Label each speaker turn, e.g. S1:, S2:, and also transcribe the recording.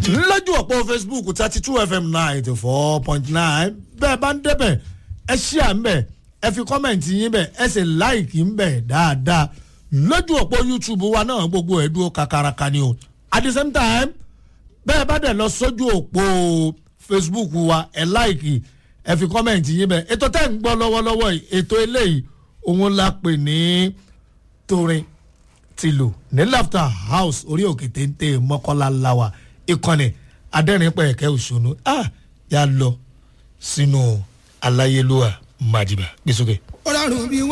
S1: lójú ọ̀pọ̀ facebook thirty two fm ninety four point nine bẹ́ẹ̀ bá ń débẹ̀ ẹ ṣí à ń bẹ̀ ẹ fi kọ́mẹ̀ntì yín bẹ̀ ẹ sì láìkì ń bẹ̀ dáadáa lójú ọ̀pọ̀ youtube wa náà gbogbo ẹ̀ dúró kakaraka ni o at the same time bẹ́ẹ̀ bá dẹ̀ lọ sójú òpó facebook wa ẹ láìkì ẹ fi kọ́mẹ̀ntì yín bẹ̀ ètò tẹ́ ń gbọ́ lọ́wọ́lọ́wọ́ yìí ètò eléyìí òun la pè ní torin tìlù ní laughter house orí òkè téńté mọ́kànlá láwà ìkànnì adẹ́rìnpẹ̀kẹ́ òṣùnú ah yà lọ sínú aláyélúwà májìbá gbèsòkè.
S2: ọlọ́run bí